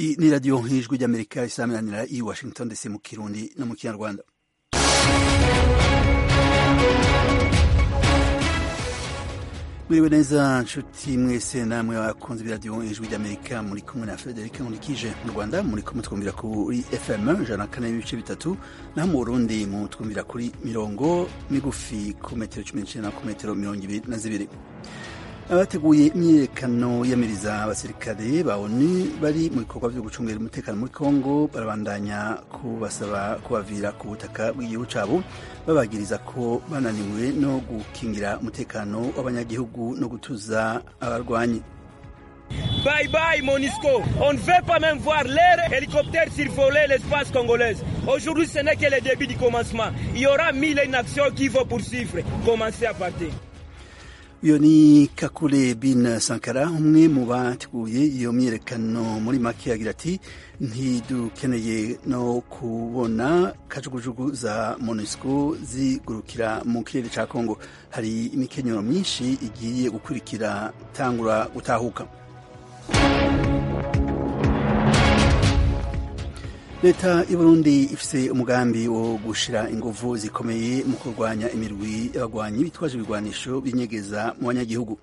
iyi ni radiyo nk'ijwi ry'amerika isaminanira i washington dc mu kirundi no mu kinyarwanda mwiriwe neza nshuti mwese namwe bakunze b'iradiyo ijwi ry'amerika muri kumwe na frederic nkurikije mu rwanda muri kumwe twumvira kuri fm ijana na kane n'ibice bitatu naho mu burundi mu twumvira kuri mirongo migufi ku metero cumi n'icenda ku metero mirongo ibiri na zibiri abateguye imyiyerekano yamiriza abasirikare ba onu bari mu bikorwa byo gucungira umutekano muri congo barabandanya kubasaba kubavira ku butaka bw'igihugu cabo babagiriza ko bananiwe no gukingira umutekano w'abanyagihugu no gutuza abarwanyi Bye bye Monisco. On ne veut pas même voir l'air hélicoptère survoler l'espace congolais. Aujourd'hui, ce n'est que le début du commencement. Il y aura mille et une actions qui vont poursuivre. Commencez à partir. uyo ni kakule bin sankara umwe mu bateguye iyo myiyerekano muri make yagira ati ntidukeneye no kubona kajugujugu za monusco zigurukira mu kirere ca kongo hari imikenyero myinshi igiye gukurikira tangura gutahuka leta y'uburundi ifise umugambi wo gushira inguvu zikomeye mu kurwanya imirwi y'abagwanyi bitwaje ibigwanisho binyegeza mu banyagihugu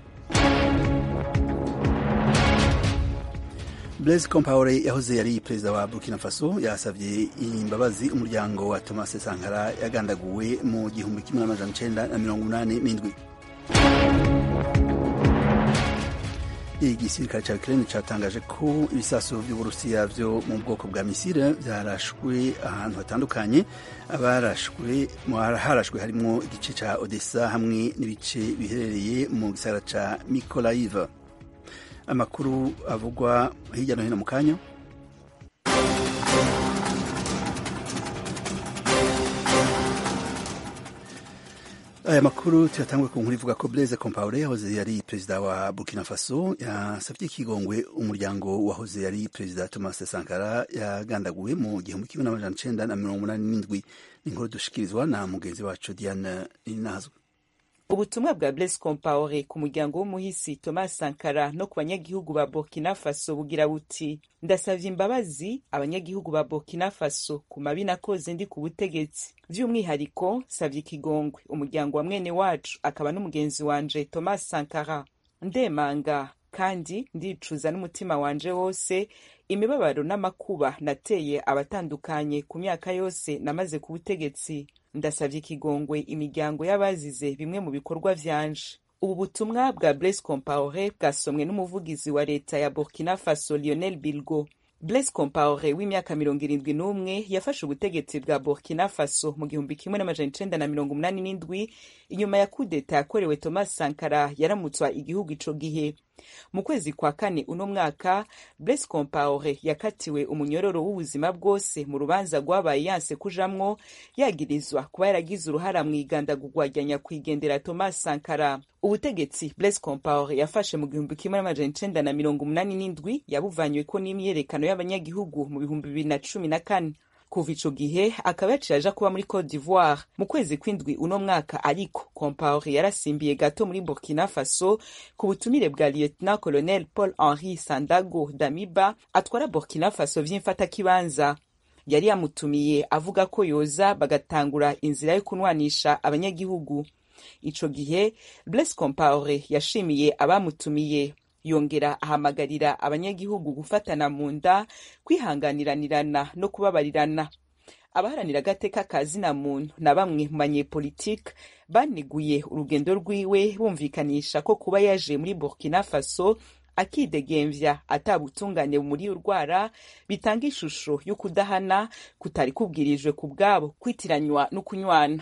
blaise compaore yahoze yari perezida wa burkina faso yasavye imbabazi umuryango wa thomas sankara yagandaguwe mu gihumbi kimwe n'amajana icenda na mirongo umunani n'indwi igisirikare ca Ukraine catangaje ko ibisasu vy'Uburusiya vyo mu bwoko bwa misile vyarashwe ahantu hatandukanye abarashwe harashwe harimwo igice ca Odessa hamwe n'ibice biherereye mu gisagara ca Mykolaiv amakuru avugwa hirya no hino mu kanya aya makuru tuyatangwe ku nkuru ivuga ko Blaise Compaoré yahoze yari perezida wa Burkina Faso yasavye ikigongwe umuryango wahoze yari perezida Thomas Sankara yagandaguwe mu gihumbi kimwe n'amajana icenda na mirongo umunani n'indwi inkuru dushikirizwa na mugenzi wacu Diane Ninazwe ubutumwa bwa Blaise Compaoré ku muryango w'umuhisi Thomas Sankara no ku banyagihugu ba Burkina Faso bugira buti ndasavye imbabazi abanyagihugu ba Burkina Faso ku mabi nakoze ndi ku butegetsi vy'umwihariko savye ikigongwe umuryango wa mwene wacu akaba n'umugenzi wanje Thomas Sankara ndemanga kandi ndicuza n'umutima wanje wose imibabaro n'amakuba nateye abatandukanye ku myaka yose namaze ku butegetsi ndasavye ikigongwe imiryango y'abazize bimwe mu bikorwa vyanje ubu butumwa bwa Blaise Compaoré bwasomwe n'umuvugizi wa leta ya Burkina Faso Lionel Bilgo Blaise Compaoré w'imyaka mirongo irindwi n'umwe yafashe ubutegetsi bwa Burkina Faso mu gihumbi kimwe n'amajana icenda na mirongo umunani n'indwi inyuma ya kudeta yakorewe Thomas Sankara yaramutswa igihugu ico gihe mu kwezi kwa kane uno mwaka Blaise Compaoré yakatiwe umunyororo w'ubuzima bwose mu rubanza rwabaye yanse kujamwo yagirizwa kuba yaragize uruhara mu igandagurwa rya nyakwigendera Thomas Sankara ubutegetsi Blaise Compaoré yafashe mu gihumbi kimwe n'amajana icenda na mirongo umunani n'indwi yabuvanyweko n'imyiyerekano y'abanyagihugu mu bihumbi bibiri na cumi na kane kuva ico gihe akaba yaciye aja kuba muri Cote d'Ivoire mu kwezi kw'indwi uno mwaka ariko Compaoré yarasimbiye gato muri Burkina Faso ku butumire bwa Lieutenant Colonel Paul Henri Sandago Damiba atwara Burkina Faso vy'imfatakibanza yari yamutumiye avuga ko yoza bagatangura inzira yo kunwanisha abanyagihugu ico gihe Blaise Compaoré yashimiye abamutumiye yongera ahamagarira abanyagihugu gufatana mu nda kwihanganiranirana no kubabarirana abaharanira agateka ka zina muntu na bamwe mu banyepolitike baniguye urugendo rwiwe bumvikanisha ko kuba yaje muri burkina faso akidegemvya atabutungane muri urwara bitanga ishusho y'ukudahana kutari kubwirijwe ku bwabo kwitiranywa no kunywana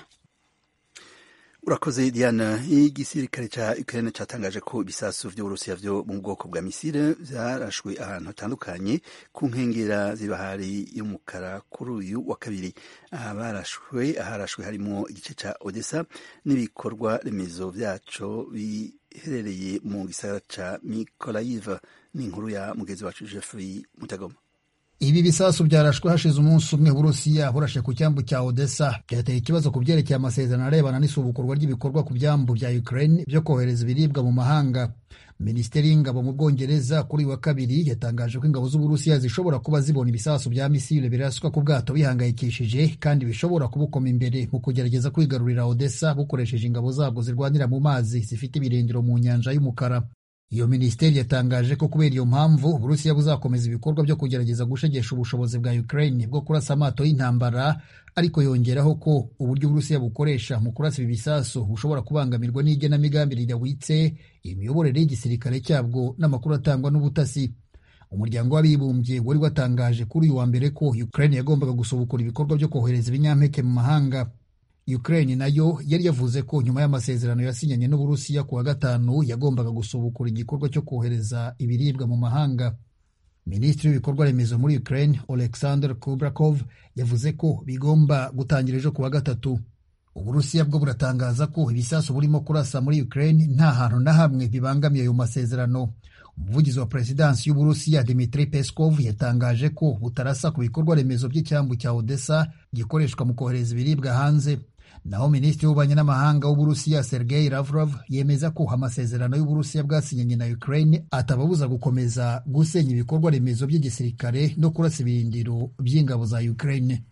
urakoze diana igisirikare ca ukraine catangaje ko ibisasu vy'uburusiya vyo mu bwoko bwa misile vyarashwe ahantu hatandukanye ku nkengera z'ibahari y'umukara kuri uyu wa kabiri abarashwe aharashwe harimwo igice ca odessa n'ibikorwa remezo vyaco biherereye mu gisagara ca mikolaiv n'inkuru ya mugenzi wacu jeffrey mutagoma ibi bisasu byarashwe hashize umunsi umwe Burusiya burashe ku cyambu cya Odessa byateye ikibazo ku byerekeye amasezerano arebana n'isubukurwa ry'ibikorwa ku byambu bya Ukraine byo kohereza ibiribwa mu mahanga minisiteri y'ingabo mu bwongereza kuri uyu wa kabiri yatangaje ko ingabo z'uburusiya zishobora kuba zibona ibisasu bya misile biraswa ku bwato bihangayikishije kandi bishobora kubukoma imbere mu kugerageza kwigarurira odessa bukoresheje ingabo zabwo zirwanira mu mazi zifite ibirindiro mu nyanja y'umukara iyo minisiteri yatangaje ko kubera iyo mpamvu uburusiya buzakomeza ibikorwa byo kugerageza gushegesha ubushobozi bwa ukraine bwo kurasa amato y'intambara ariko yongeraho ko uburyo uburusiya bukoresha mu kurasa ibi bisasu bushobora kubangamirwa n'igenamigambi ridahwitse imiyoborere y'igisirikare cyabwo n'amakuru atangwa n'ubutasi umuryango w'abibumbye wari watangaje kuri uyu wa mbere ko ukraine yagombaga gusubukura ibikorwa byo kohereza ibinyampeke mu mahanga Ukraine nayo yari yavuze ko nyuma y'amasezerano yasinyanye n'Uburusiya ku wa gatanu yagombaga gusubukura igikorwa cyo kohereza ibiribwa mu mahanga. Minisitiri w'ibikorwa remezo muri Ukraine Oleksandr Kubrakov yavuze ko bigomba gutangira ejo ku wa gatatu. Uburusiya bwo buratangaza ko ibisasu burimo kurasa muri Ukraine nta hantu na hamwe bibangamiye ayo masezerano. Umuvugizi wa perezidansi y'Uburusiya Dmitry Peskov yatangaje ko butarasa ku bikorwa remezo by'icyambu cya Odessa gikoreshwa mu kohereza ibiribwa hanze. naho minisitiri w'ububanyi n'amahanga w'uburusiya sergei lavrov yemeza ko amasezerano y'uburusiya bwasinyanye na ukraine atababuza gukomeza gusenya ibikorwa remezo by'igisirikare no kurasa ibirindiro by'ingabo za ukraine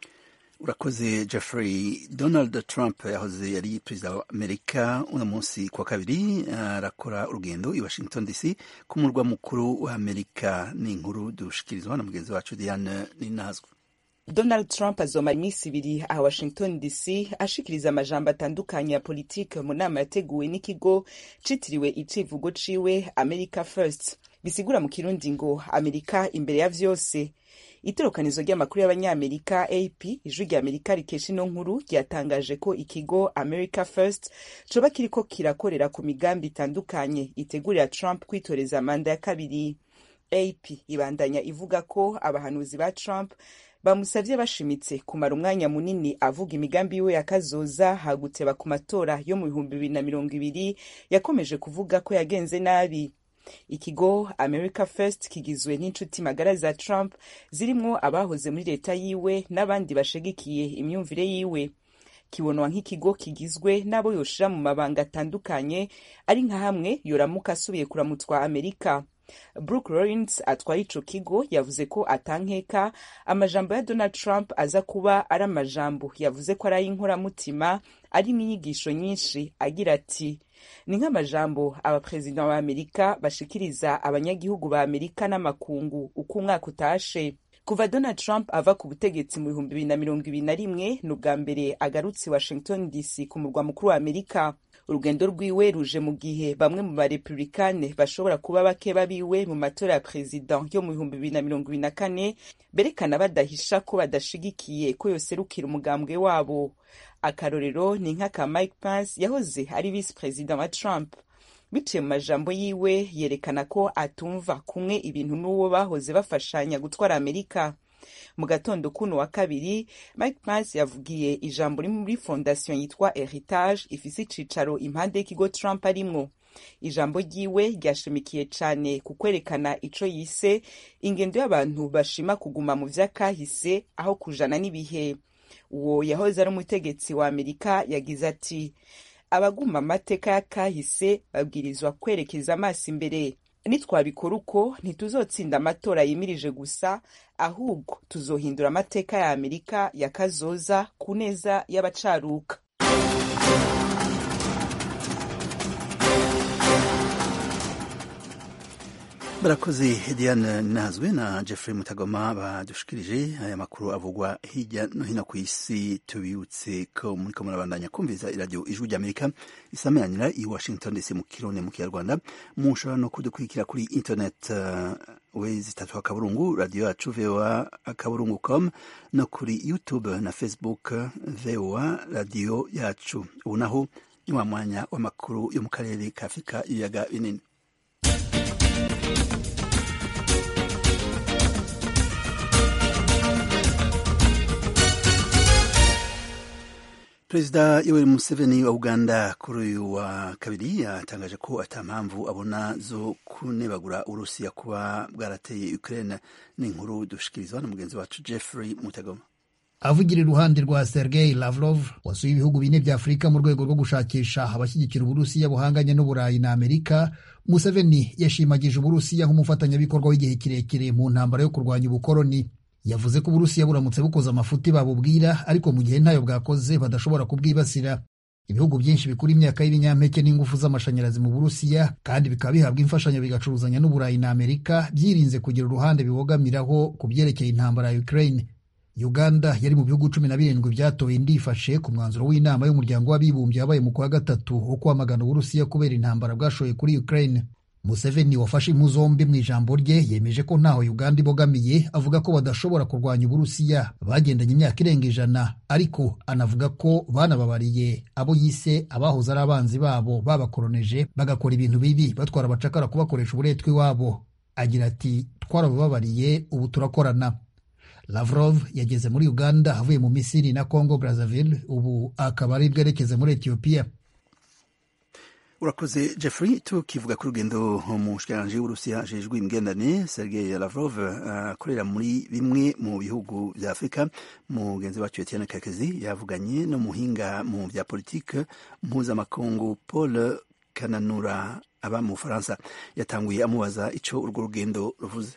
urakoze jeffrey donald trump yahoze yari perezida wa amerika uno munsi kuwa kabiri arakora urugendo i washington dc ku murwa mukuru wa amerika ni inkuru dushikirizwa na mugenzi wacu diane ninazwe donald trump azomara iminsi ibiri aha washington dc ashikiriza amajambo atandukanye ya politike mu nama yateguwe n'ikigo citiriwe icivugo ciwe america first bisigura mu kirundi ngo amerika imbere ya vyose itorokanizo ry'amakuru y'abanyamerika ap ijwi rya amerika rikesha ino nkuru ryatangaje ko ikigo america first coba kiriko kirakorera ku migambi itandukanye itegurira trump kwitoreza manda ya kabiri ap ibandanya ivuga ko abahanuzi ba trump bamusavye bashimitse kumara umwanya munini avuga imigambi yiwe yakazoza haguteba ku matora yo mu bihumbi bibiri na mirongo ibiri yakomeje kuvuga ko yagenze nabi ikigo america first kigizwe n'inshuti magara za trump zirimwo abahoze muri leta yiwe n'abandi bashigikiye imyumvire yiwe kibonwa nk'ikigo kigizwe n'abo yoshira mu mabanga atandukanye ari nka hamwe yoramuka asubiye kuramutwa amerika brooke lawrence atwaye ico kigo yavuze ko atankeka amajambo ya donald trump aza kuba ari amajambo yavuze ko ari ay'inkoramutima arimo inyigisho nyinshi agira ati ni nk'amajambo abaperezida ba amerika bashikiriza abanyagihugu ba amerika n'amakungu uko umwaka utashe kuva donald trump ava ku butegetsi mu bihumbi bibiri na mirongo ibiri na rimwe ni ubwa mbere agarutse washington dc ku murwa mukuru wa amerika urugendo rwiwe ruje mu gihe bamwe mu barepublikane bashobora kuba bake babiwe mu matora ya perezida yo mu bihumbi bibiri na mirongo ibiri na kane berekana badahisha ko badashigikiye ko yoserukira umugambwe wabo akarorero ni nk'aka mike pence yahoze ari visi perezida wa trump biciye mu majambo yiwe yerekana ko atumva kumwe ibintu n'uwo bahoze bafashanya gutwara amerika mu gatondo kuno wa kabiri mike pence yavugiye ijambo riri muri fondasiyo yitwa heritage ifise icicaro impande y'ikigo trump arimwo ijambo ryiwe ryashimikiye cane ku kwerekana ico yise ingendo y'abantu bashima kuguma mu vy'akahise aho kujana n'ibihe uwo yahoze ari umutegetsi wa amerika yagize ati abaguma amateka y'akahise babwirizwa kwerekeza amaso imbere nitwabikora uko ntituzotsinda amatora yimirije gusa ahubwo tuzohindura amateka ya amerika ya kazoza ku neza y'abacaruka barakoze diane nazwe na jeffrey mutagoma badushikirije aya makuru avugwa hirya no hino ku isi tubibutse ko muriko murabandanya kumviriza iradiyo ijwi ry'amerika isameranira i washington dc mu kirundi mu kinyarwanda mushobora no kudukurikira kuri internet uh, we zitatu akaburungu radiyo yacu voa akaburungu com no kuri youtube na facebook voa radiyo yacu ubu naho ni wa mwanya w'amakuru yo mu karere ka afurika ibiyaga binini perezida yoweri museveni wa uganda kuri uyu wa kabiri yatangaje ko ata mpamvu abona zo kunebagura urusiya kuba bwarateye ukraine ni inkuru dushikirizwa na mugenzi wacu jeffrey mutagoma avugira iruhande rwa sergei lavrov wasuye ibihugu bine bya afurika mu rwego rwo gushakisha abashyigikira uburusiya buhanganye n'uburayi na amerika museveni yashimagije uburusiya nk'umufatanyabikorwa w'igihe kirekire mu ntambara yo kurwanya ubukoloni yavuze ko uburusiya buramutse bukoze amafuti babubwira ariko mu gihe ntayo bwakoze badashobora kubwibasira ibihugu byinshi bikura imyaka y'ibinyampeke n'ingufu z'amashanyarazi mu burusiya kandi bikaba bihabwa imfashanyo bigacuruzanya n'uburayi na amerika byirinze kugira uruhande bibogamiraho ku byerekeye intambara ya ukraine uganda yari mu bihugu cumi na birindwi byatoye ndifashe ku mwanzuro w'inama y'umuryango w'abibumbye wabaye mu kwa gatatu wo kwamagana uburusiya kubera intambara bwashoye kuri ukraine museveni wafashe impu zombi mu ijambo rye yemeje ko ntaho uganda ibogamiye avuga ko badashobora kurwanya uburusiya bagendanye imyaka irenga ijana ariko anavuga ko banababariye abo yise abahoze ari abanzi babo babakoroneje bagakora ibintu bibi batwara abacakara kubakoresha uburetwa iwabo agira ati twarabababariye ubu turakorana Lavrov yageze muri Uganda avuye mu Misiri na Congo Brazzaville ubu akaba ari bwerekeze muri Ethiopia urakoze Jeffrey tukivuga ku rugendo umushikiranganji w'uburusiya ajejwe imigendane Sergei Lavrov akorera uh, muri bimwe mu bihugu vya Afurika mugenzi wacu Etienne Kakezi yavuganye n'umuhinga mu vya politike mpuzamakungu Paul Kananura aba mu Bufaransa yatanguye amubaza ico urwo rugendo ruvuze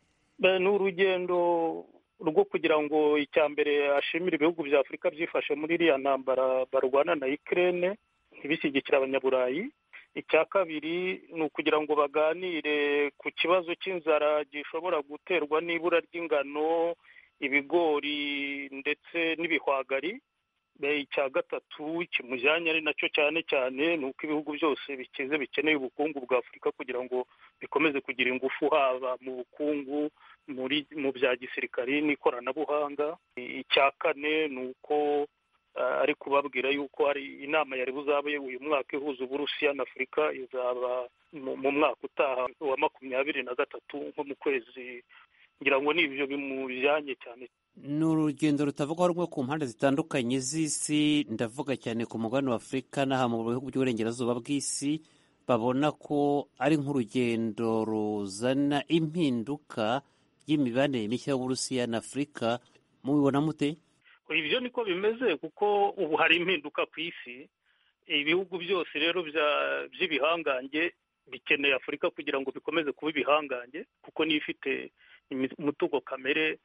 ni urugendo rwo kugira ngo icya mbere ashimire ibihugu bya afurika byifashe muri iriya ntambara barwana na ikirere ntibishyigikire abanyaburayi icya kabiri ni ukugira ngo baganire ku kibazo cy'inzara gishobora guterwa n'ibura ry'ingano ibigori ndetse n'ibihwagari icya gatatu kimujyanye ari nacyo cyane cyane ni uko ibihugu byose bikize bikeneye ubukungu bwa afurika kugira ngo bikomeze kugira ingufu haba mu bukungu muri mu bya gisirikari n'ikoranabuhanga icya kane ni uko ari kubabwira yuko hari inama yari buzabe uyu mwaka ihuza uburusiya na afurika izaba mu mwaka utaha wa makumyabiri na gatatu nko mu kwezi ngira ngo ni ibyo bimujyanye cyane ni urugendo rutavugwaho rumwe ku mpande zitandukanye z'isi ndavuga cyane ku mugabane wa afurika n'aha mu bihugu by'uburengerazuba bw'isi babona ko ari nk'urugendo ruzana impinduka y'imibanire mishya y'uburusiya na afurika mubibona mute ibyo niko bimeze kuko ubu hari impinduka ku isi ibihugu byose rero by'ibihangange bikeneye afurika kugira ngo bikomeze kuba ibihangange kuko niyo ifite umutungo kamere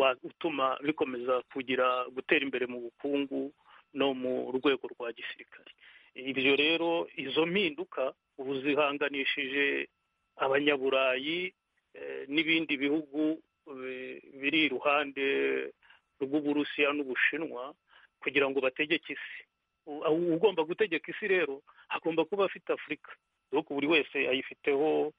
utuma bikomeza kugira gutera imbere mu bukungu no mu rwego rwa gisirikare ibyo rero izo mpinduka ubu zihanganishije abanyaburayi n'ibindi bihugu biri iruhande rw'uburusiya n'ubushinwa kugira ngo bategeke isi ugomba gutegeka isi rero agomba kuba afite afurika dore buri wese ayifiteho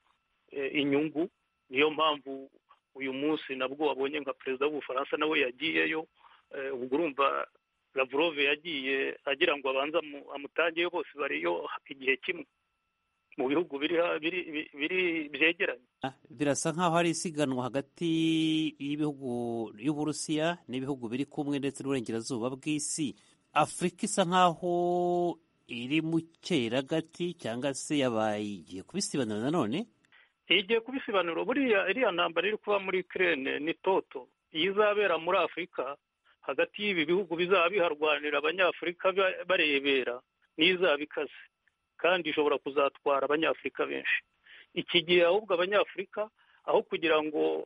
inyungu niyo mpamvu uyu munsi nabwo wabonye nka perezida w'ubufaransa nawe yagiyeyo ubwo urumva Lavrov yagiye agira ngo abanze amutangeyo bose bariyo igihe kimwe mu bihugu biri byegeranye birasa nk'aho hari isiganwa hagati y'ibihugu y'uburusiya n'ibihugu biri kumwe ndetse n'uburengerazuba bw'isi afurika isa nk'aho iri mu cyeragati cyangwa se yabaye igiye kubisibanura nanone igiye kubisibanura buriya iriya ntambara iri kuba muri kirene ni toto iyo izabera muri afurika hagati y'ibi bihugu bizaba biharwanira abanyafurika barebera n'izaba ikaze kandi ishobora kuzatwara abanyafurika benshi iki gihe ahubwo abanyafurika aho kugira ngo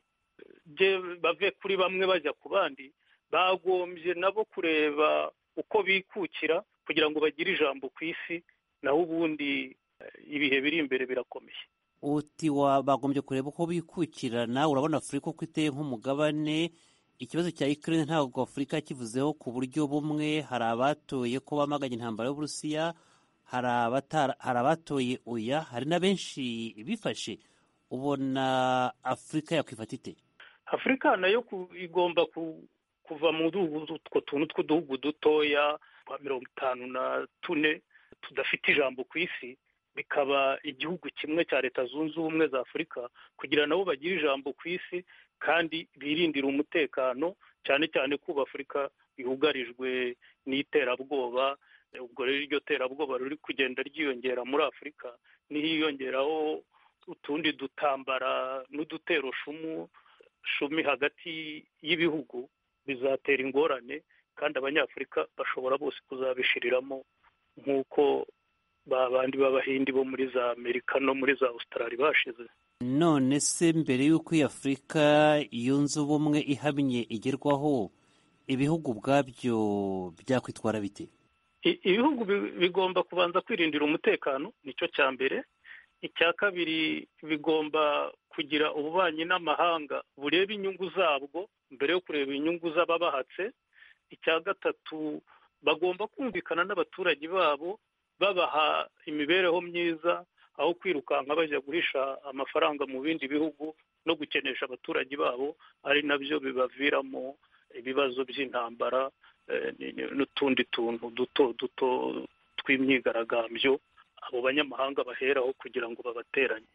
bave kuri bamwe bajya ku bandi bagombye nabo kureba uko bikukira kugira ngo bagire ijambo ku isi naho ubundi ibihe biri imbere birakomeye uti bagombye kureba uko bikukirana urabona afurika uko iteye nk'umugabane ikibazo cya ikirere ntabwo afurika kivuzeho ku buryo bumwe hari abatoye ko bamaganye intambara y'uburusiya hari abatoye oya hari na benshi bifashe ubona afurika yakwifata ite afurika nayo igomba kuva mu utwo tuntu tw'uduhugu dutoya twa mirongo itanu na tune tudafite ijambo ku isi bikaba igihugu kimwe cya leta zunze ubumwe za afurika kugira nabo bagire ijambo ku isi kandi birindira umutekano cyane cyane ko afurika yugarijwe n'iterabwoba ubwo rero iryo terabwoba riri kugenda ryiyongera muri afurika n'iyongeraho utundi dutambara n'udutero shumu shumi hagati y'ibihugu bizatera ingorane kandi abanyafurika bashobora bose kuzabishiriramo nk'uko ba bandi b'abahindi bo muri za amerika no muri za australia bashize none se mbere y'uko iyi afurika yunze ubumwe ihamye igerwaho ibihugu ubwabyo byakwitwara bite ibihugu bigomba kubanza kwirindira umutekano nicyo cya mbere icya kabiri bigomba kugira ububanyi n'amahanga bureba inyungu zabwo mbere yo kureba inyungu z'ababahatse icya gatatu bagomba kumvikana n'abaturage babo babaha imibereho myiza aho kwirukanka bajya guhisha amafaranga mu bindi bihugu no gukenesha abaturage babo ari nabyo bibaviramo ibibazo by'intambara n'utundi tuntu duto duto tw'imyigaragambyo abo banyamahanga baheraho kugira ngo babateranye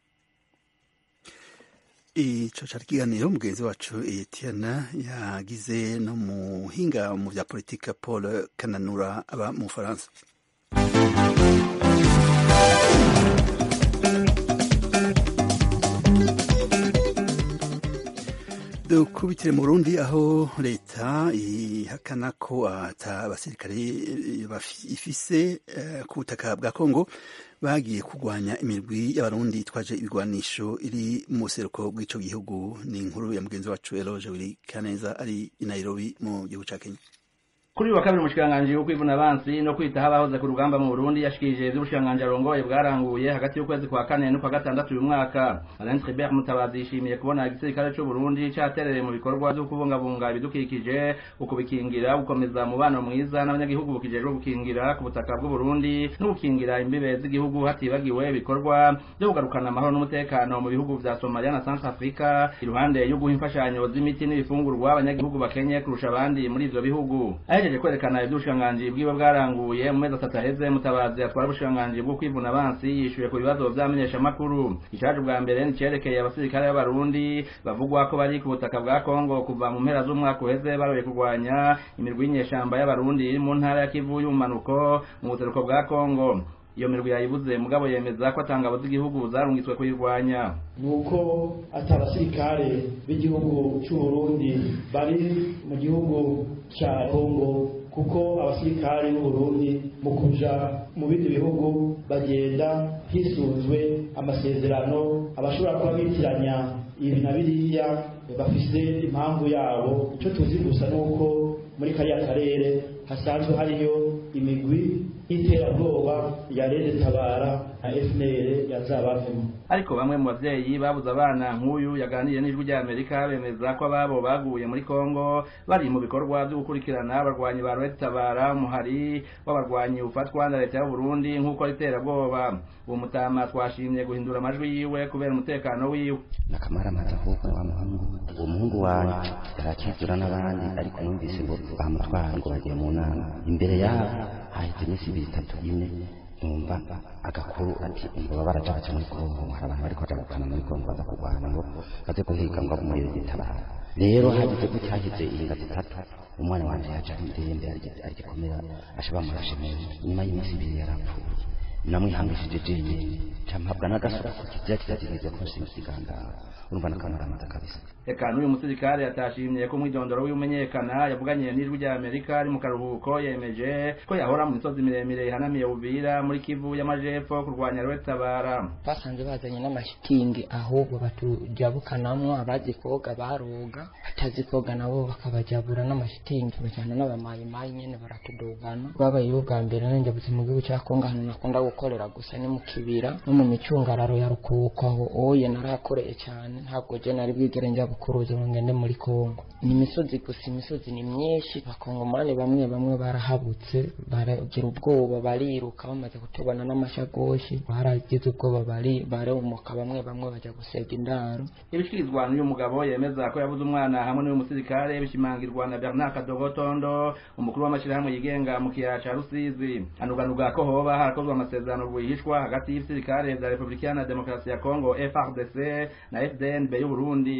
icyo cyari ikiganiro mugenzi wacu Etienne yagize no muhinga mu bya politika paul kananura aba mu bufaransa dukubitire mu Burundi aho leta ihakana ko ata abasirikare ifise ku butaka bwa Kongo bagiye kurwanya imirwi y'abarundi itwaje ibigwanisho iri mu buseruko bw'ico gihugu ni inkuru ya mugenzi wacu Eloge Willy Kaneza ari i Nairobi mu gihugu ca Kenya kuri wa kabiri umushikiranganji wo kwivuna abansi no kwitaho abahoze ku rugamba mu Burundi yashikirije ivy'ubushikiranganji arongoye bwaranguye hagati y'ukwezi kwa kane n'ukwa gatandatu uyu mwaka Alain Tribert Mutabazi yishimiye kubona igisirikare c'u Burundi caterereye mu bikorwa vyo kubungabunga ibidukikije ukubikingira gukomeza umubano mwiza n'abanyagihugu bukijejwe gukingira ku butaka bw'u Burundi no gukingira imbibe z'igihugu hatibagiwe ibikorwa vyo kugarukana amahoro n'umutekano mu bihugu vya Somalia na Centrafrica iruhande yo guha imfashanyo z'imiti n'ibifungurwa abanyagihugu bakenye kurusha abandi muri ivyo bihugu ahejeje kwerekana ivy'ubushikiranganji bwiwe bwaranguye mu mezi atatu aheze mutabazi atwara ubushikiranganji bwo kwivuna abansi yishuye ku bibazo vy'amenyeshamakuru icaje bwa mbere nicerekeye abasirikare b'abarundi bavugwa ko bari ku butaka bwa kongo kuva mu mpera z'umwaka uheze baroye kurwanya imirwi y'inyeshamba y'abarundi iri mu ntara ya kivu y'ubumanuko mu buseruko bwa kongo iyo mirwi yayibuze mugabo yemeza ko atangabo z'igihugu zarungitswe kuyirwanya nuko ati abasirikare b'igihugu cy'u Burundi bari mu gihugu cya Kongo kuko abasirikare b'u Burundi mu kuja mu bindi bihugu bagenda hisunzwe amasezerano abashobora kuba bitiranya ibi na biriya bafise impamvu yabo icyo tuzi gusa nuko muri kariya karere hasanzwe hariyo imigwi y'iterabwoba ya rede tabara na FNL yazabavemo ariko bamwe mu bavyeyi babuze abana nk'uyu yaganiriye n'ijwi rya Amerika bemeza ko ababo baguye muri Kongo bari mu bikorwa byo gukurikirana abarwanyi ba Red Tabara umuhari w'abarwanyi ufatwa na leta y'u Burundi nk'uko riterabwoba uwo mutama twashimye guhindura amajwi yiwe kubera umutekano wiwe nakamara matahuko wa muhungu uwo muhungu wanje yarakizura n'abandi ariko numvise ngo bamutwara ngo bagiye mu nama imbere yabo haheze iminsi ibiri itatu ine numva agakuru ati ngo baba baracaca muri kongo hari abantu bariko baja gupfana muri kongo baza kurwana ngo baze guhiga ngo umuriro gitabara rero hagize ko cyahize inga zitatu umwana wanje yaje ari ndembe arigikomera asha bamurashe neza nyuma y'iminsi ibiri yarapfuye namwihangishije jenyine campabwa n'agasura ku kizira kizagirize ko nsimusigangara urumva nakamaramaza kabisa eka n'uyu musirikare yatashimye ko umwidondoro w'imenyekana yavuganye n'ijwi rya amerika ari mu karuhuko yemeje ko yahora mu misozi miremire ihanamiye buvira muri kivu y'amajepfo kurwanya rwetabara basanze bazanye n'amashitingi ahubwo batujabukanamwo abazi koga baroga batazi koga nabo bakabajabura n'amashitingi bajana n'abamayimayi nyene baratudugana rwabayeho bwa mbere nanjye mu gihugu cya kongo ahantu nakunda gukorera gusa ni mu kibira no mu micungararo ya rukuko aho oye narahakoreye cyane ntabwo je nari bwigere njya bukuruza ngo ngende muri kongo ni imisozi gusa imisozi ni myinshi abakongomani bamwe bamwe barahabutse baragira ubwoba bariruka bamaze kutubona n'amashagoshi baragize ubwoba bari barumuka bamwe bamwe bajya gusega indaro ibishikirizwa n'uyu mugabo yemeza ko yabuze umwana hamwe n'uyu musirikare bishimangirwa na Bernard Kadogotondo umukuru w'amashyirahamwe yigenga mu kiyaya ca Rusizi anuganuga ko hoba harakozwe amasezerano rwihishwa hagati y'ibisirikare vya Republika na Demokarasi ya Kongo FARDC na FDNB y'u Burundi uko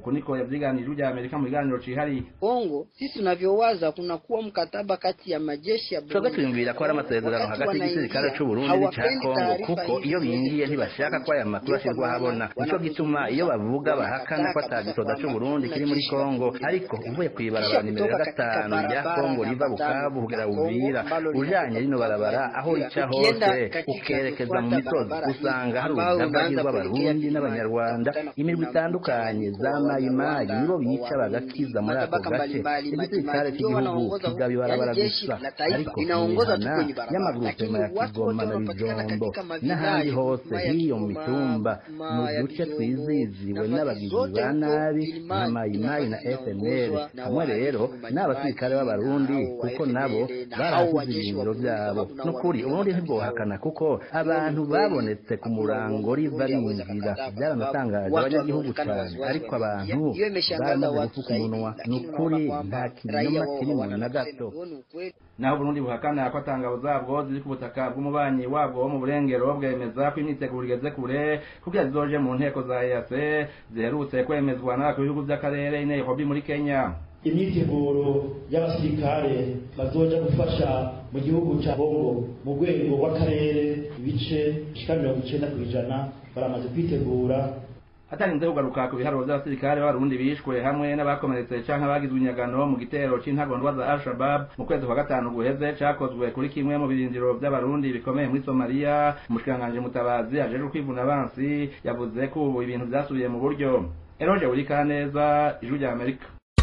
uku niko yavyiganije ujya Amerika mu biganiro cihariye Kongo sisi tunavyowaza kunakuwa mkataba kati ya majeshi ya twebwe twiyumvira ko hari amasezerano hagati y'igisirikare c'u Burundi n'ica Kongo kuko iyo bingiye ntibashaka ko aya makuru ashirwa ahabona nico gituma iyo bavuga bahakana ko ata gisoda c'u Burundi kiri muri Kongo ariko uvuye kw'ibarabara nimero ya gatanu rya Kongo riva Bukavu kugera Uvira ujanye rino barabara aho rica hose ukerekeza mu misozi usanga hari urugamba rw'abarundi n'abanyarwanda imirwi itandukanye za mayimayi nibo bica bagakiza muri ako gace igisirikare cy'igihugu kigaba ibarabara gusa ariko imihana y'amagurupema ya kigoma na bijombo n'ahandi hose hiyo mu mitumba mu duce twiziziwe n'abagizi ba nabi nka mayimayi na fnl hamwe rero n'abasirikare b'abarundi kuko nabo barahasize ibirindiro byabo n'ukuri uburundi ntibwohakana kuko abantu babonetse ku murango riva rinjira byaranatangaje abanyagihugu cyane ariko abantu baramaze gufuka umunwa ni ukuri nta kinyoma kirimo na gato naho uburundi buhakana ko atangabo zabwo ziri ku butaka bw'umubanyi wabwo wo mu burengero bwemeza ko imyiteguro igeze kure kugira zizoje mu nteko za EAC ziherutse kwemezwa n'abakuru b'ibihugu by'akarere i Nairobi muri Kenya imyiteguro y'abasirikare bazoja gufasha mu gihugu cya Bongo mu rwego rw'akarere ibice bishika mirongo icenda ku ijana baramaze kwitegura hatarinze kugaruka ku biharuro by'abasirikare b'abarundi bishwe hamwe n'abakomeretse canke abagizwe inyagano mu gitero c'intagondwa za al-shabab mu kwezi kwa gatanu guheze cakozwe kuri kimwe mu birindiro by'abarundi bikomeye muri somaliya umushikiranganji mutabazi ajejwe kwivuna abansi yavuze ko ubu ibintu vyasubiye mu buryo eroje wurikaneza ijwi rya amerika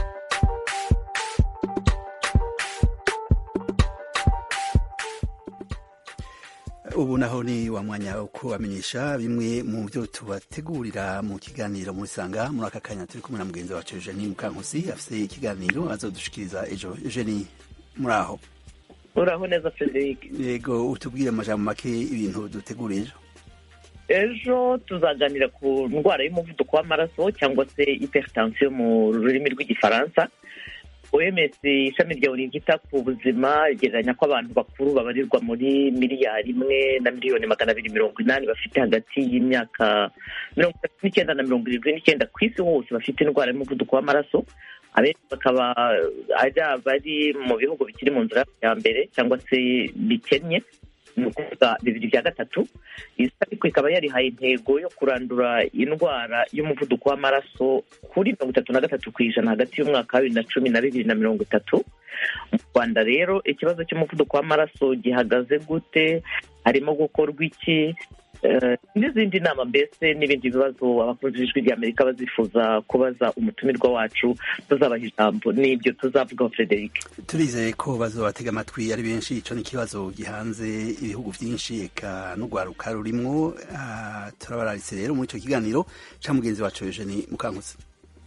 ubu naho ni wa mwanya wo kubamenyesha bimwe mu byo tubategurira mu kiganiro muri sanga muri aka kanya turi kumwe na mugenzi wacu Eugenie Mukankusi afite ikiganiro azodushikiriza ejo Eugenie muri aho uraho neza Frederic yego utubwire amajambo make ibintu dutegura ejo ejo tuzaganira ku ndwara y'umuvuduko w'amaraso cyangwa se hypertension mu rurimi rw'igifaransa OMS ishami rya ONU ryita ku buzima rigereranya ko abantu bakuru babarirwa muri miliyari imwe na miliyoni magana abiri mirongo inani bafite hagati y'imyaka mirongo itatu n'icyenda na mirongo irindwi n'icyenda ku isi hose bafite indwara y'umuvuduko w'amaraso abenshi bakaba ari abari mu bihugu bikiri mu nzira ya mbere cyangwa se bikennye ni ukuvuga bibiri bya gatatu iyi ariko ikaba yarihaye intego yo kurandura indwara y'umuvuduko w'amaraso kuri mirongo itatu na gatatu ku ijana hagati y'umwaka wa bibiri na cumi na bibiri na mirongo itatu mu rwanda rero ikibazo cy'umuvuduko w'amaraso gihagaze gute harimo gukorwa iki n'izindi nama mbese n'ibindi bibazo abakunzi b'ijwi rya amerika bazifuza kubaza umutumirwa wacu tuzabaha ijambo n'ibyo tuzavugaho frederic turizeye ko bazobatega amatwi ari benshi ico ni ikibazo gihanze ibihugu vyinshi eka n'urwaruka rurimwo uh, turabararitse rero muri ico kiganiro ca mugenzi wacu Eugenie Mukankusi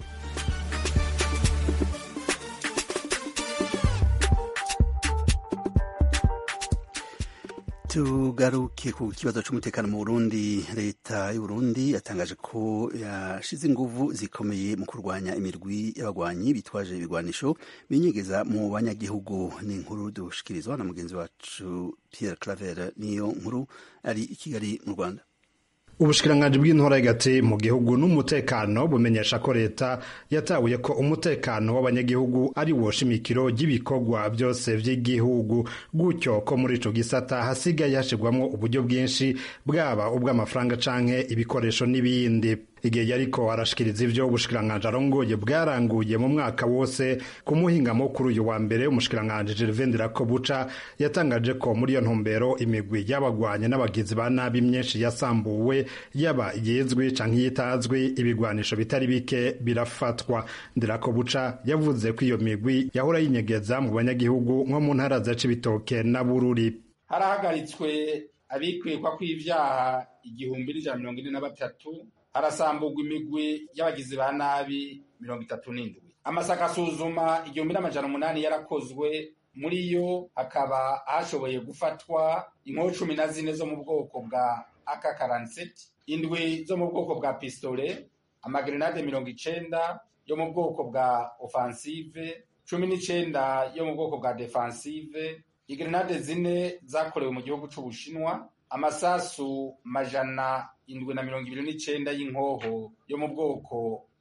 tugaruke ku kibazo cy'umutekano mu Burundi leta y'u Burundi yatangaje ko yashize inguvu zikomeye mu kurwanya imirwi y'abagwanyi bitwaje ibigwanisho binyegeza mu banyagihugu ni inkuru dushikirizwa na mugenzi wacu Pierre Claver niyo nkuru ari i Kigali mu Rwanda ubushikiranganji bw'intora hagati mu gihugu n'umutekano bumenyesha ko leta yatabuye ko umutekano w'abanyagihugu ari wo shimikiro ry'ibikorwa byose by'igihugu gutyo ko muri ico gisata hasigaye hashirwamwo uburyo bwinshi bwaba ubw'amafaranga canke ibikoresho n'ibindi igihe yariko arashikiriza ivyo ubushikiranganji arongoye bwaranguye mu mwaka wose ku muhingamo kuri uyu wa mbere umushikiranganji Gervain Ndirakobuca yatangaje ko muri iyo ntumbero imigwi y'abagwanye n'abagizi ba nabi myinshi yasambuwe yaba yizwi canke yitazwi ibigwanisho bitari bike birafatwa Ndirakobuca yavuze ko iyo migwi yahora yinyegeza mu banyagihugu nko mu ntara za Cibitoke na Bururi harahagaritswe abikwikwa kw'ivyaha igihumbi n'ijana mirongo ine na batatu harasamburwa imigwi y'abagizi ba nabi mirongo itatu n'indwi amasaka asuzuma igihumbi n'amajana umunani yarakozwe muri yo hakaba hashoboye gufatwa inkoho cumi na zine zo mu bwoko bwa aka karanseti indwi zo mu bwoko bwa pistole amagrenade mirongo icenda yo mu bwoko bwa offensive cumi n'icenda yo mu bwoko bwa defensive igrenade zine zakorewe mu gihugu c'ubushinwa amasasu majana indwi na mirongo ibiri n'icenda y'inkoho yo mu bwoko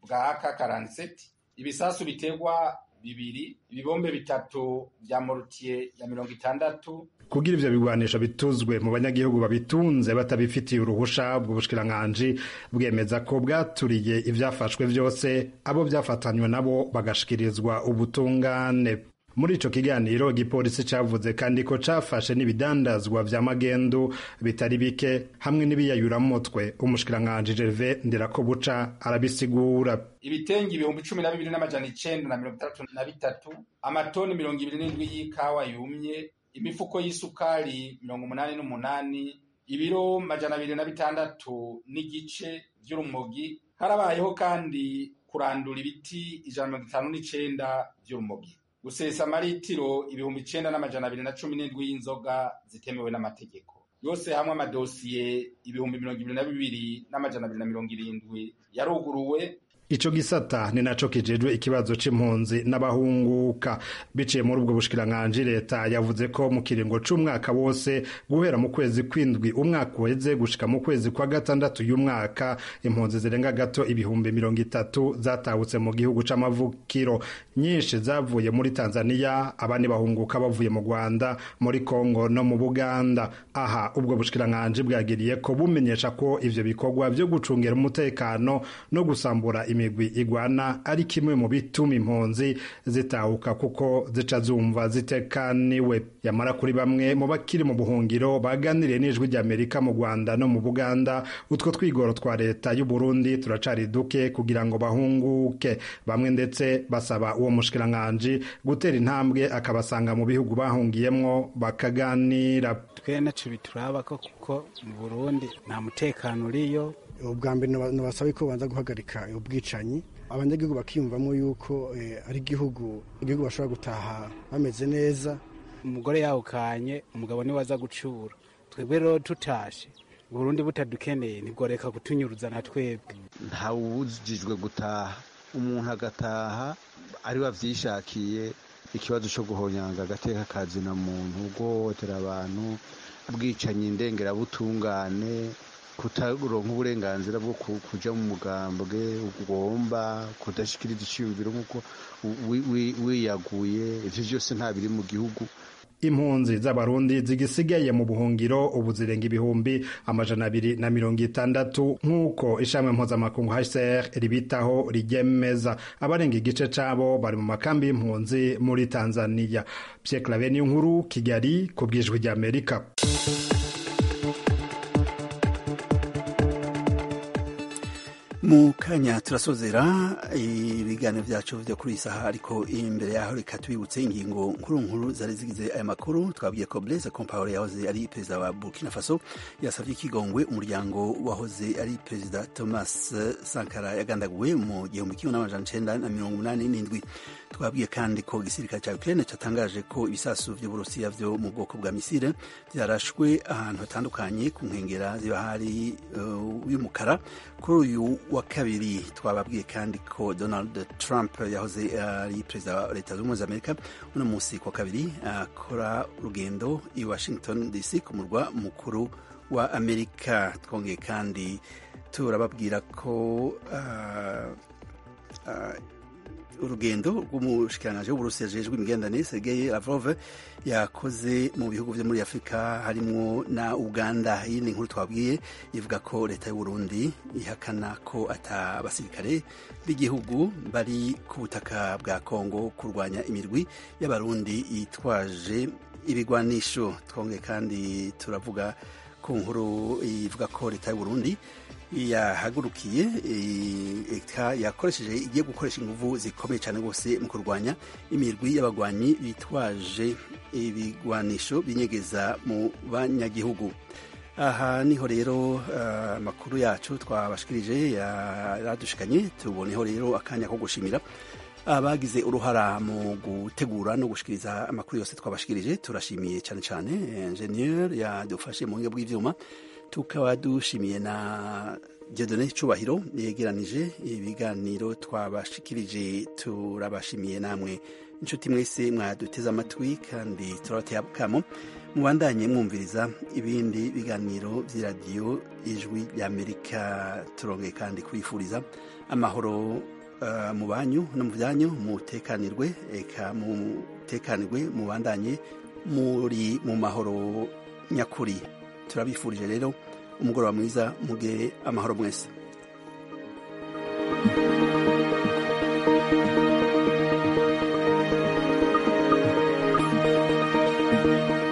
bwa ak karaniseti ibisasu biterwa bibiri ibibombe bitatu vya morutiye ya mirongo itandatu kugira ivyo bigwanisho bituzwe mu banyagihugu babitunze batabifitiye uruhusha ubwo bushikiranganji bwemeza ko bwaturiye ivyafashwe vyose abo vyafatanywe nabo bagashikirizwa ubutungane muri ico kiganiro igipolisi cavuze kandi ko cafashe n'ibidandazwa vya magendu bitari bike hamwe n'ibiyayuramutwe umushikiranganji Gervais Ndirakobuca arabisigura ibitenge ibihumbi cumi na bibiri n'amajana icenda na mirongo itandatu na bitatu amatoni mirongo ibiri n'indwi y'ikawa yumye imifuko y'isukari mirongo umunani n'umunani ibiro majana abiri na bitandatu n'igice vy'urumogi harabayeho kandi kurandura ibiti ijana mirongo itanu n'icenda vy'urumogi gusesa amaritiro ibihumbi icenda n'amajana abiri na cumi n'indwi y'inzoga zitemewe n'amategeko yose hamwe amadosiye ibihumbi mirongo ibiri na bibiri n'amajana abiri na mirongo irindwi yaruguruwe ico gisata ni naco kijejwe ikibazo c'impunzi n'abahunguka biciye muri ubwo bushikiranganji leta yavuze ko mu kiringo c'umwaka wose guhera mu kwezi kwindwi umwaka uheze gushika mu kwezi kwa gatandatu y'umwaka impunzi zirenga gato ibihumbi mirongo itatu zatahutse mu gihugu c'amavukiro nyinshi zavuye muri tanzaniya abandi bahunguka bavuye mu rwanda muri kongo no mu buganda aha ubwo bushikiranganji bwagiriye ko bumenyesha ko ivyo bikorwa vyo gucungira umutekano no gusambura imigwi igwana ari kimwe mu bituma impunzi zitahuka kuko zica zumva zitekaniwe yamara kuri bamwe mu bakiri mu buhungiro baganiriye n'ijwi ry'amerika mu rwanda no mu buganda utwo twigoro twa leta y'u burundi turacari duke kugira ngo bahunguke bamwe ndetse basaba uwo mushikiranganji gutera intambwe akabasanga mu bihugu bahungiyemwo bakaganira twe naco bituraba ko kuko mu burundi nta mutekano uriyo ubwa mbere nabasaba ko babanza guhagarika ubwicanyi abanyagihugu bakiyumvamo yuko ari igihugu igihugu bashobora gutaha bameze neza umugore yawukanye umugabo niwe aza gucura twebwe rero tutashe burundi butadukeneye ntigoreka kutunyuruza na twebwe ntawubujijwe gutaha umuntu agataha ari we avyishakiye ikibazo co guhonyanga agateka kazina muntu guhohotera abantu bwicanyi indengerabutungane kutaronka uburenganzira bwo kuja mu mugambwe ugomba kudashikiriza iciyumviro nk'uko wiyaguye ivyo vyose nta biri mu gihugu impunzi z'abarundi zigisigaye mu buhungiro ubu zirenga ibihumbi amajana abiri na mirongo itandatu nk'uko ishami mpuzamakungu hcr ribitaho rigemeza abarenga igice cabo bari mu makambi y'impunzi muri tanzania pierre claver niyo nkuru kigali ku bwijwi ry'amerika mu kanya turasozera ibiganiro byacu byo kuri iyi saha ariko imbere yaho reka tubibutse ingingo nkuru nkuru zari zigize aya makuru twabwiye ko Blaise Compaoré yahoze ari perezida wa Burkina Faso yasabye ikigongwe umuryango wahoze ari perezida Thomas Sankara yagandaguwe mu gihumbi kimwe n'amajana icenda na mirongo umunani n'indwi twabwiye kandi ko igisirikare cya Ukraine cyatangaje ko ibisasu vy'Uburusiya vyo mu bwoko bwa misile vyarashwe ahantu hatandukanye ku nkengera z'ibahari uh, y'umukara kuri uyu wa kabiri twababwiye kandi ko Donald Trump yahoze ari perezida wa leta zunze ubumwe za Amerika uno munsi kwa kabiri akora urugendo i Washington DC ku murwa mukuru wa Amerika twongeye kandi turababwira ko uh, uh, urugendo rw'umushikiranganji w'uburusiya ajejwe imigenderanire Sergei Lavrov yakoze mu bihugu vyo muri Afurika harimwo na Uganda iyi ni inkuru twabwiye ivuga ko leta y'Uburundi ihakana ko ata abasirikare b'igihugu bari ku butaka bwa Kongo kurwanya imirwi y'abarundi yitwaje ibigwanisho twongeye kandi turavuga ku nkuru ivuga ko leta y'Uburundi yahagurukiye yakoresheje igiye gukoresha inguvu zikomeye cyane rwose mu kurwanya imirwi y'abagwanyi bitwaje ibigwanisho binyegeza mu banyagihugu aha niho rero amakuru yacu twabashikirije yaradushikanye tuboneho rero akanya ko gushimira abagize uruhara mu gutegura no gushikiriza amakuru yose twabashikirije turashimiye cyane cyane ingenieur yadufashe mu buhinga bw'ivyuma tukaba dushimiye na Dieudonné Cubahiro yegeranije ibiganiro twabashikirije turabashimiye namwe inshuti mwese mwaduteze amatwi kandi turabateye akamo mubandanye mwumviriza ibindi biganiro by'iradiyo ijwi ry'Amerika turongeye kandi kwifuriza amahoro uh, mu banyu no mu byanyu mutekanirwe eka mutekanirwe mubandanye muri mu mahoro nyakuri turabifurije rero umugoroba mwiza muge amahoro mwese